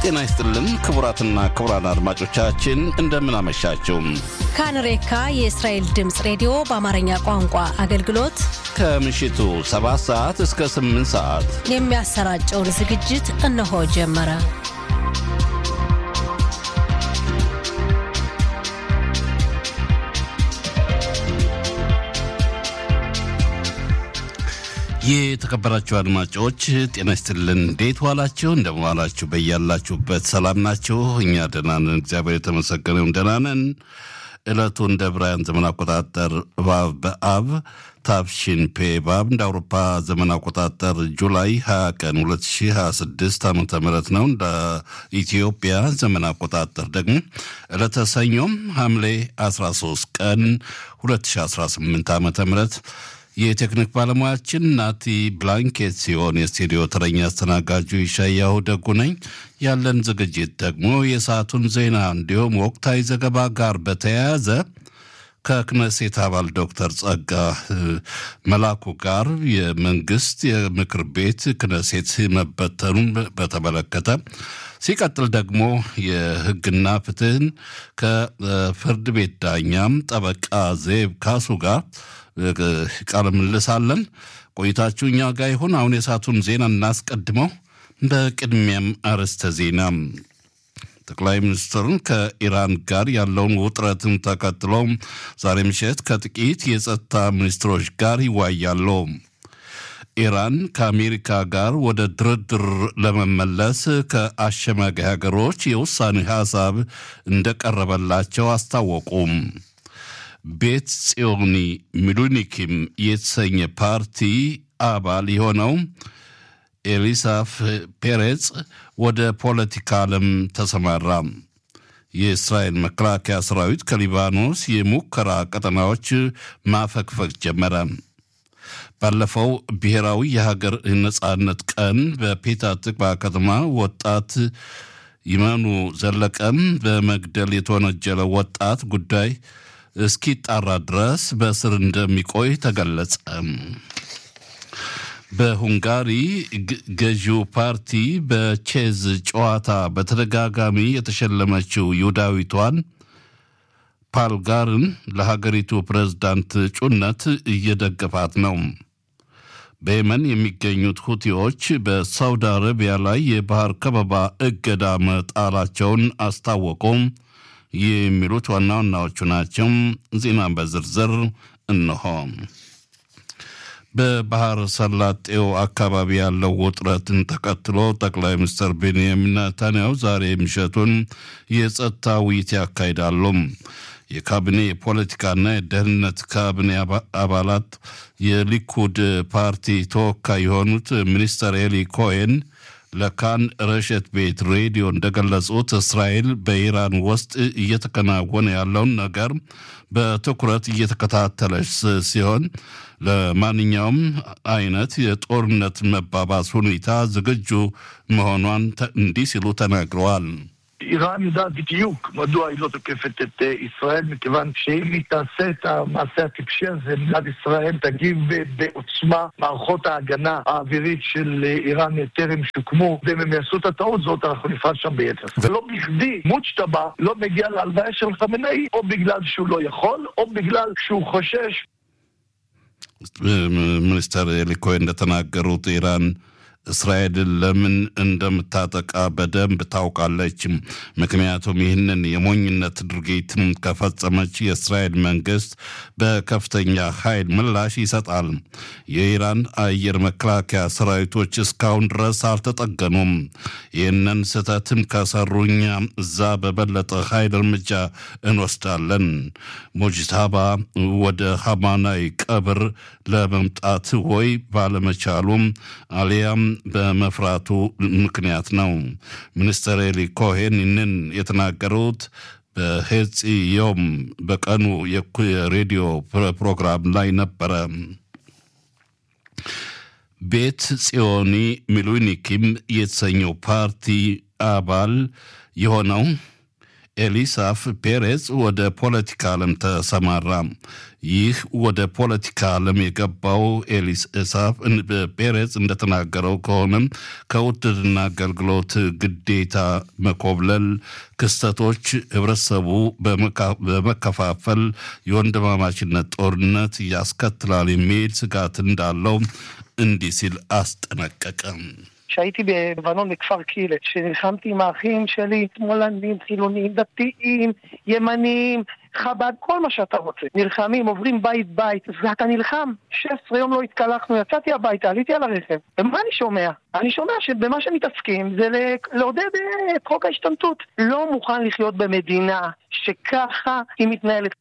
ጤና ይስጥልን ክቡራትና ክቡራን አድማጮቻችን እንደምን አመሻችሁ። ካንሬካ የእስራኤል ድምፅ ሬዲዮ በአማርኛ ቋንቋ አገልግሎት ከምሽቱ 7 ሰዓት እስከ 8 ሰዓት የሚያሰራጨውን ዝግጅት እነሆ ጀመረ። የተከበራችሁ አድማጮች ጤና ይስጥልን። እንዴት ዋላችሁ? እንደምን ዋላችሁ? በያላችሁበት ሰላም ናችሁ? እኛ ደህና ነን፣ እግዚአብሔር የተመሰገነውን ደህና ነን። ዕለቱ እንደ ብራያን ዘመን አቆጣጠር ባብ በአብ ታብሺን ፔ ባብ እንደ አውሮፓ ዘመን አቆጣጠር ጁላይ 20 ቀን 2026 ዓ ም ነው። እንደ ኢትዮጵያ ዘመን አቆጣጠር ደግሞ ዕለተ ሰኞም ሐምሌ 13 ቀን 2018 ዓ ም የቴክኒክ ባለሙያችን ናቲ ብላንኬት ሲሆን የስቱዲዮ ተረኛ አስተናጋጁ ይሻያሁ ደጉ ነኝ። ያለን ዝግጅት ደግሞ የሰዓቱን ዜና እንዲሁም ወቅታዊ ዘገባ ጋር በተያያዘ ከክነሴት አባል ዶክተር ጸጋ መላኩ ጋር የመንግስት የምክር ቤት ክነሴት መበተኑን በተመለከተ ሲቀጥል ደግሞ የሕግና ፍትህን ከፍርድ ቤት ዳኛም ጠበቃ ዜብ ካሱ ጋር ቃለ ምልልስ አለን። ቆይታችሁ እኛ ጋር ይሁን። አሁን የሰዓቱን ዜና እናስቀድመው። በቅድሚያም አርዕስተ ዜና ጠቅላይ ሚኒስትሩን ከኢራን ጋር ያለውን ውጥረትን ተከትሎ ዛሬ ምሽት ከጥቂት የጸጥታ ሚኒስትሮች ጋር ይዋያሉ። ኢራን ከአሜሪካ ጋር ወደ ድርድር ለመመለስ ከአሸማጋይ ሀገሮች የውሳኔ ሀሳብ እንደቀረበላቸው አስታወቁም። ቤት ጽዮኒ ሚሉኒኪም የተሰኘ ፓርቲ አባል የሆነው ኤሊሳፍ ፔሬጽ ወደ ፖለቲካ ዓለም ተሰማራ። የእስራኤል መከላከያ ሰራዊት ከሊባኖስ የሙከራ ቀጠናዎች ማፈግፈግ ጀመረ። ባለፈው ብሔራዊ የሀገር ነጻነት ቀን በፔታ ትቅባ ከተማ ወጣት ይመኑ ዘለቀም በመግደል የተወነጀለ ወጣት ጉዳይ እስኪጣራ ድረስ በእስር እንደሚቆይ ተገለጸ። በሁንጋሪ ገዢው ፓርቲ በቼዝ ጨዋታ በተደጋጋሚ የተሸለመችው ይሁዳዊቷን ፓልጋርን ለሀገሪቱ ፕሬዝዳንት እጩነት እየደገፋት ነው። በየመን የሚገኙት ሁቲዎች በሳውዲ አረቢያ ላይ የባህር ከበባ እገዳ መጣላቸውን አስታወቁም። የሚሉት ዋና ዋናዎቹ ናቸው። ዜና በዝርዝር እነሆ። በባህር ሰላጤው አካባቢ ያለው ውጥረትን ተከትሎ ጠቅላይ ሚኒስትር ቤንያሚን ኔታንያሁ ዛሬ ምሽቱን የጸጥታ ውይይት ያካሂዳሉ። የካቢኔ የፖለቲካና የደህንነት ካቢኔ አባላት የሊኩድ ፓርቲ ተወካይ የሆኑት ሚኒስተር ኤሊ ኮሄን ለካን ረሸት ቤት ሬዲዮ እንደገለጹት እስራኤል በኢራን ውስጥ እየተከናወነ ያለውን ነገር በትኩረት እየተከታተለች ሲሆን ለማንኛውም አይነት የጦርነት መባባስ ሁኔታ ዝግጁ መሆኗን እንዲህ ሲሉ ተናግረዋል። איראן יודעת בדיוק מדוע היא לא תוקפת את ישראל, מכיוון שאם היא תעשה את המעשה הטיפשי הזה, מדינת ישראל תגיב בעוצמה. מערכות ההגנה האווירית של איראן טרם שוקמו, ואם הם יעשו את הטעות הזאת, אנחנו נפעל שם ביתר. ולא בכדי מוצ'טבה לא מגיע להלוויה של חמינאי, או בגלל שהוא לא יכול, או בגלל שהוא חושש. ሚኒስተር ኤሊ ኮሄን እንደተናገሩት ኢራን እስራኤልን ለምን እንደምታጠቃ በደንብ ታውቃለች። ምክንያቱም ይህንን የሞኝነት ድርጊት ከፈጸመች የእስራኤል መንግስት በከፍተኛ ኃይል ምላሽ ይሰጣል። የኢራን አየር መከላከያ ሰራዊቶች እስካሁን ድረስ አልተጠገኑም። ይህንን ስህተትም ከሰሩኛ እዛ በበለጠ ኃይል እርምጃ እንወስዳለን። ሙጅታባ ወደ ሀማናይ ቀብር ለመምጣት ወይ ባለመቻሉም አሊያም በመፍራቱ ምክንያት ነው። ሚኒስትር ኤሊ ኮሄን ይህንን የተናገሩት በሄጽዮም በቀኑ የሬዲዮ ፕሮግራም ላይ ነበረ። ቤት ጽዮኒ ሚሉኒኪም የተሰኘው ፓርቲ አባል የሆነው ኤሊሳፍ ፔሬዝ ወደ ፖለቲካ ዓለም ተሰማራ። ይህ ወደ ፖለቲካ ዓለም የገባው ኤሊሳፍ ፔሬዝ እንደተናገረው ከሆነም ከውትድርና አገልግሎት ግዴታ መኮብለል ክስተቶች ህብረተሰቡ በመከፋፈል የወንድማማችነት ጦርነት ያስከትላል የሚል ስጋት እንዳለው እንዲህ ሲል አስጠነቀቀ። כשהייתי בלבנון בכפר קילה, שנלחמתי עם האחים שלי, שמאלנים, חילונים, דתיים, ימניים, חב"ד, כל מה שאתה רוצה. נלחמים, עוברים בית בית, ואתה נלחם. 16 יום לא התקלחנו, יצאתי הביתה, עליתי על הרכב. ומה אני שומע? אני שומע שבמה שמתעסקים זה לעודד את חוק ההשתמטות. לא מוכן לחיות במדינה שככה היא מתנהלת.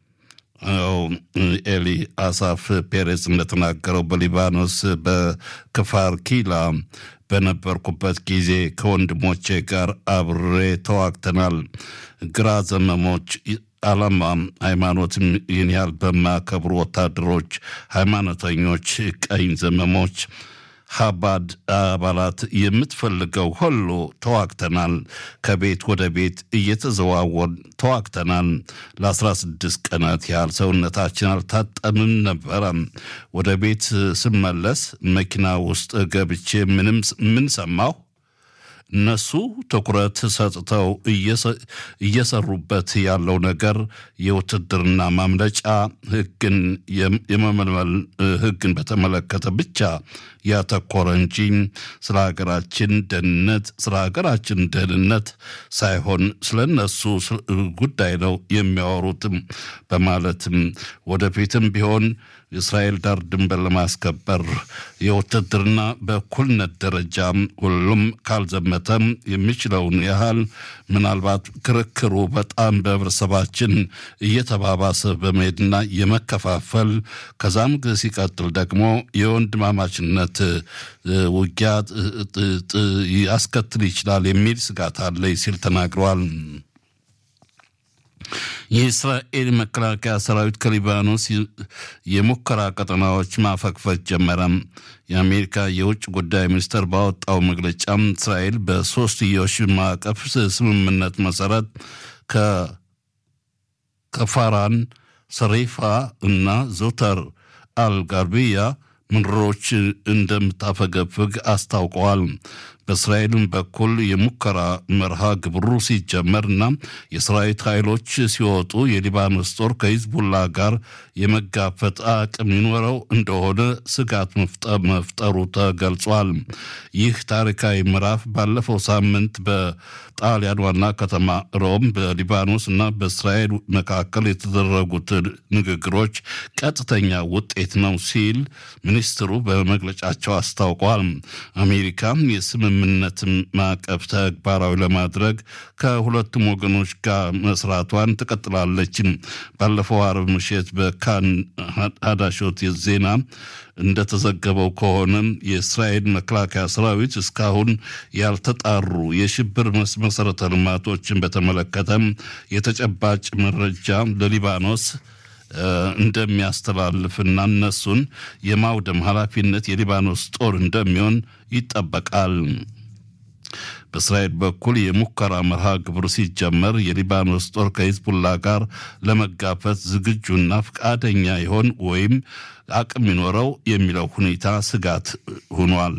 ኤሊ አሳፍ ፔሬዝ እንደተናገረው በሊባኖስ በክፋር ኪላ በነበርኩበት ጊዜ ከወንድሞቼ ጋር አብሬ ተዋግተናል። ግራ ዘመሞች ዓላማ ሃይማኖትም ይህን ያህል በማያከብሩ ወታደሮች፣ ሃይማኖተኞች፣ ቀኝ ዘመሞች ሀባድ አባላት የምትፈልገው ሁሉ ተዋግተናል። ከቤት ወደ ቤት እየተዘዋወር ተዋግተናል። ለ16 ቀናት ያህል ሰውነታችን አልታጠምም ነበረ። ወደ ቤት ስመለስ መኪና ውስጥ ገብቼ ምንም ምን ሰማሁ? እነሱ ትኩረት ሰጥተው እየሰሩበት ያለው ነገር የውትድርና ማምለጫ ሕግን የመመልመል ሕግን በተመለከተ ብቻ ያተኮረ እንጂ ስለ ሀገራችን ደህንነት ስለ ሀገራችን ደህንነት ሳይሆን ስለ እነሱ ጉዳይ ነው የሚያወሩትም በማለትም ወደፊትም ቢሆን የእስራኤል ዳር ድንበር ለማስከበር የውትድርና በእኩልነት ደረጃ ሁሉም ካልዘመተም የሚችለውን ያህል ምናልባት ክርክሩ በጣም በህብረተሰባችን እየተባባሰ በመሄድና የመከፋፈል ከዛም ሲቀጥል ደግሞ የወንድማማችነት ውጊያ ያስከትል ይችላል የሚል ስጋት አለኝ ሲል ተናግረዋል። የእስራኤል መከላከያ ሰራዊት ከሊባኖስ የሙከራ ቀጠናዎች ማፈግፈግ ጀመረ። የአሜሪካ የውጭ ጉዳይ ሚኒስቴር ባወጣው መግለጫ እስራኤል በሶስትዮሽ ማዕቀፍ ስምምነት መሰረት ከፋራን፣ ሰሬፋ እና ዞተር አልጋርቢያ ምድሮች እንደምታፈገፍግ አስታውቀዋል። በእስራኤልም በኩል የሙከራ መርሃ ግብሩ ሲጀመርና የሰራዊት ኃይሎች ሲወጡ የሊባኖስ ጦር ከሂዝቡላ ጋር የመጋፈጥ አቅም ይኖረው እንደሆነ ስጋት መፍጠሩ ተገልጿል። ይህ ታሪካዊ ምዕራፍ ባለፈው ሳምንት በጣሊያን ዋና ከተማ ሮም በሊባኖስ እና በእስራኤል መካከል የተደረጉት ንግግሮች ቀጥተኛ ውጤት ነው ሲል ሚኒስትሩ በመግለጫቸው አስታውቋል። አሜሪካ የስምምነት ማዕቀፍ ተግባራዊ ለማድረግ ከሁለቱም ወገኖች ጋር መስራቷን ትቀጥላለች። ባለፈው አርብ ምሽት በካን ሀዳሾት ዜና እንደተዘገበው ከሆነ የእስራኤል መከላከያ ሰራዊት እስካሁን ያልተጣሩ የሽብር መሰረተ ልማቶችን በተመለከተም የተጨባጭ መረጃ ለሊባኖስ እንደሚያስተላልፍና እነሱን የማውደም ኃላፊነት የሊባኖስ ጦር እንደሚሆን ይጠበቃል። በእስራኤል በኩል የሙከራ መርሃ ግብር ሲጀመር የሊባኖስ ጦር ከሂዝቡላ ጋር ለመጋፈት ዝግጁና ፈቃደኛ ይሆን ወይም አቅም ይኖረው የሚለው ሁኔታ ስጋት ሆኗል።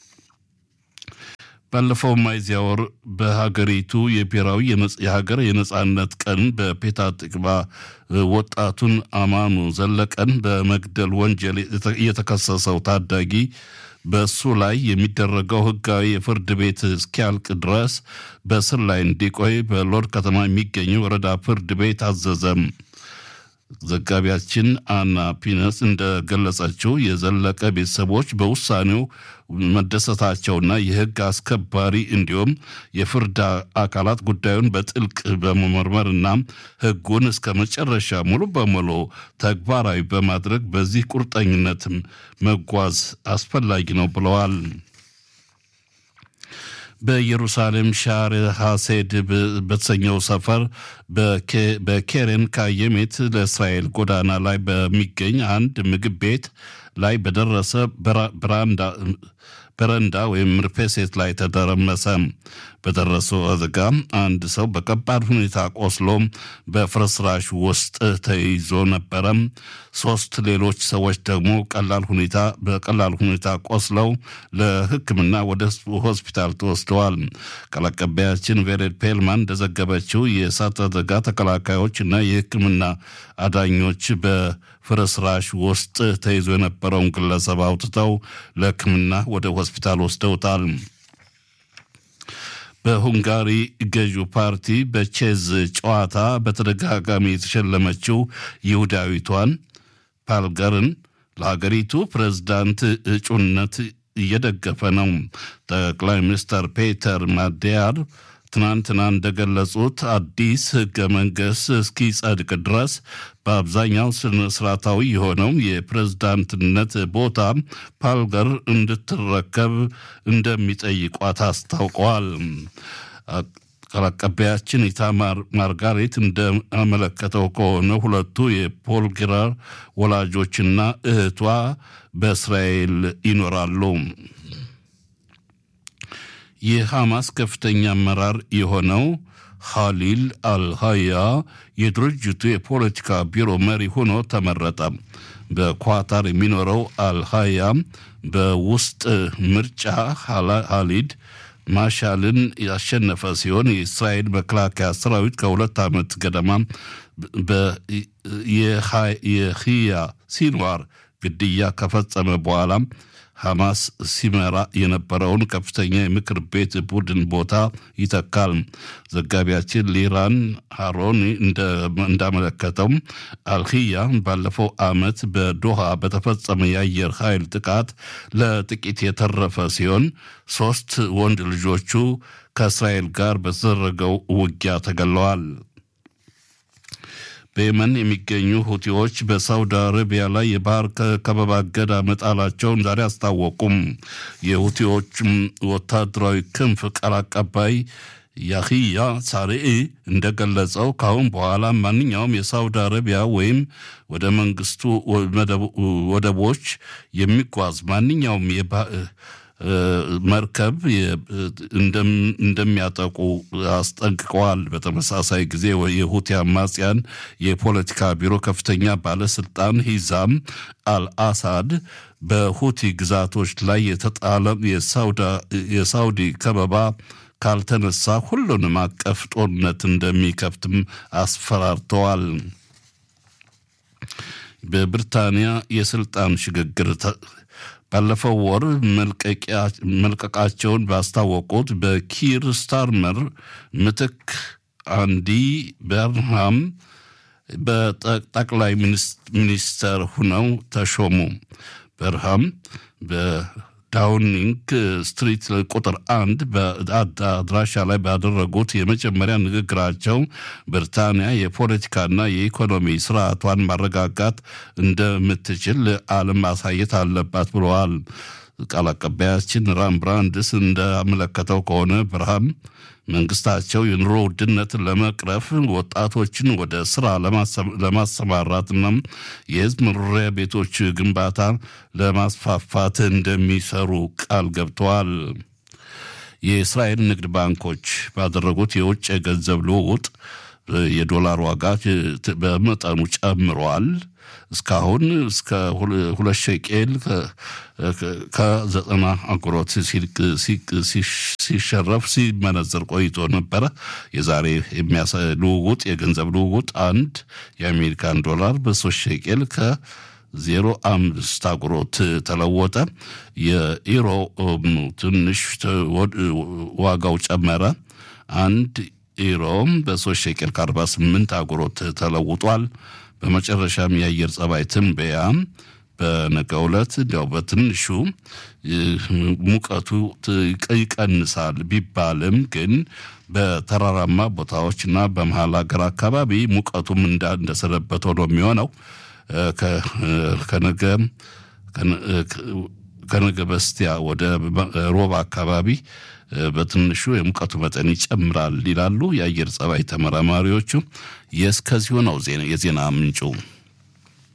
ባለፈው ሚያዝያ ወር በሀገሪቱ የብሔራዊ የሀገር የነጻነት ቀን በፔታ ጥቅባ ወጣቱን አማኑ ዘለቀን በመግደል ወንጀል የተከሰሰው ታዳጊ በእሱ ላይ የሚደረገው ሕጋዊ የፍርድ ቤት እስኪያልቅ ድረስ በእስር ላይ እንዲቆይ በሎድ ከተማ የሚገኘው ወረዳ ፍርድ ቤት አዘዘም። ዘጋቢያችን አና ፒነስ እንደገለጸችው የዘለቀ ቤተሰቦች በውሳኔው መደሰታቸውና የህግ አስከባሪ እንዲሁም የፍርድ አካላት ጉዳዩን በጥልቅ በመመርመርና ህጉን እስከ መጨረሻ ሙሉ በሙሉ ተግባራዊ በማድረግ በዚህ ቁርጠኝነትም መጓዝ አስፈላጊ ነው ብለዋል። በኢየሩሳሌም ሻር ሐሴድ በተሰኘው ሰፈር በኬሬን ካየሜት ለእስራኤል ጎዳና ላይ በሚገኝ አንድ ምግብ ቤት ላይ በደረሰ በረንዳ ወይም ርፔሴት ላይ ተደረመሰ። በደረሰው አደጋ አንድ ሰው በከባድ ሁኔታ ቆስሎ በፍርስራሽ ውስጥ ተይዞ ነበረ። ሶስት ሌሎች ሰዎች ደግሞ ቀላል ሁኔታ በቀላል ሁኔታ ቆስለው ለሕክምና ወደ ሆስፒታል ተወስደዋል። ቃል አቀባያችን ቬሬድ ፔልማን እንደዘገበችው የእሳት አደጋ ተከላካዮች እና የሕክምና አዳኞች በፍርስራሽ ውስጥ ተይዞ የነበረውን ግለሰብ አውጥተው ለሕክምና ወደ ሆስፒታል ወስደውታል። በሁንጋሪ ገዢው ፓርቲ በቼዝ ጨዋታ በተደጋጋሚ የተሸለመችው ይሁዳዊቷን ፓልገርን ለሀገሪቱ ፕሬዝዳንት እጩነት እየደገፈ ነው። ጠቅላይ ሚኒስትር ፔተር ማዲያር ትናንትና እንደገለጹት አዲስ ህገ መንግስት እስኪጸድቅ ድረስ በአብዛኛው ስነ ስርዓታዊ የሆነው የፕሬዝዳንትነት ቦታ ፓልገር እንድትረከብ እንደሚጠይቋት አስታውቀዋል። ቃል አቀባያችን ኢታማር ማርጋሬት እንዳመለከተው ከሆነ ሁለቱ የፖልግራር ወላጆችና እህቷ በእስራኤል ይኖራሉ። የሐማስ ከፍተኛ አመራር የሆነው ኻሊል አልሃያ የድርጅቱ የፖለቲካ ቢሮ መሪ ሆኖ ተመረጠ። በኳታር የሚኖረው አልሃያ በውስጥ ምርጫ ኻሊድ ማሻልን ያሸነፈ ሲሆን የእስራኤል መከላከያ ሰራዊት ከሁለት ዓመት ገደማ የህያ ሲንዋር ግድያ ከፈጸመ በኋላ ሐማስ ሲመራ የነበረውን ከፍተኛ የምክር ቤት ቡድን ቦታ ይተካል። ዘጋቢያችን ሊራን ሃሮኒ እንዳመለከተው አልሂያ ባለፈው ዓመት በዶሃ በተፈጸመ የአየር ኃይል ጥቃት ለጥቂት የተረፈ ሲሆን ሦስት ወንድ ልጆቹ ከእስራኤል ጋር በተደረገው ውጊያ ተገለዋል። በየመን የሚገኙ ሁቲዎች በሳውዲ አረቢያ ላይ የባህር ከበባ እገዳ መጣላቸውን ዛሬ አስታወቁም። የሁቲዎች ወታደራዊ ክንፍ ቃል አቀባይ ያህያ ሳሪኢ እንደገለጸው ካሁን በኋላ ማንኛውም የሳውዲ አረቢያ ወይም ወደ መንግስቱ ወደቦች የሚጓዝ ማንኛውም መርከብ እንደሚያጠቁ አስጠንቅቀዋል። በተመሳሳይ ጊዜ የሁቲ አማጽያን የፖለቲካ ቢሮ ከፍተኛ ባለስልጣን ሂዛም አልአሳድ በሁቲ ግዛቶች ላይ የተጣለ የሳውዲ ከበባ ካልተነሳ ሁሉንም አቀፍ ጦርነት እንደሚከፍትም አስፈራርተዋል። በብሪታንያ የስልጣን ሽግግር ባለፈው ወር መልቀቃቸውን ባስታወቁት በኪር ስታርመር ምትክ አንዲ በርንሃም በጠቅላይ ሚኒስተር ሁነው ተሾሙ። በርሃም በዳውኒንግ ስትሪት ቁጥር አንድ በአድራሻ ላይ ባደረጉት የመጀመሪያ ንግግራቸው ብሪታንያ የፖለቲካና የኢኮኖሚ ስርዓቷን ማረጋጋት እንደምትችል ዓለም ማሳየት አለባት ብለዋል። ቃል አቀባያችን ራም ብራንድስ እንዳመለከተው ከሆነ ብርሃም መንግስታቸው የኑሮ ውድነትን ለመቅረፍ ወጣቶችን ወደ ስራ ለማሰማራትና የህዝብ መኖሪያ ቤቶች ግንባታ ለማስፋፋት እንደሚሰሩ ቃል ገብተዋል። የእስራኤል ንግድ ባንኮች ባደረጉት የውጭ የገንዘብ ልውውጥ የዶላር ዋጋ በመጠኑ ጨምሯል። እስካሁን እስከ ሁለት ሸቄል ከዘጠና አጉሮት ሲሸረፍ ሲመነዘር ቆይቶ ነበረ። የዛሬ ልውውጥ የገንዘብ ልውውጥ አንድ የአሜሪካን ዶላር በሶስት ሸቄል ከ ዜሮ አምስት አጉሮት ተለወጠ። የኢሮ ትንሽ ዋጋው ጨመረ። አንድ ኢሮም በሶስት ሸቄል ከአርባ ስምንት አጉሮት ተለውጧል። በመጨረሻም የአየር ጸባይ ትንበያ በነገው ዕለት እንዲያው በትንሹ ሙቀቱ ይቀንሳል ቢባልም ግን በተራራማ ቦታዎችና በመሀል ሀገር አካባቢ ሙቀቱም እንደሰነበተው ነው የሚሆነው። ከነገ ከነገ በስቲያ ወደ ሮብ አካባቢ በትንሹ የሙቀቱ መጠን ይጨምራል ይላሉ የአየር ጸባይ ተመራማሪዎቹ። የእስከዚሁ ነው የዜና ምንጩ።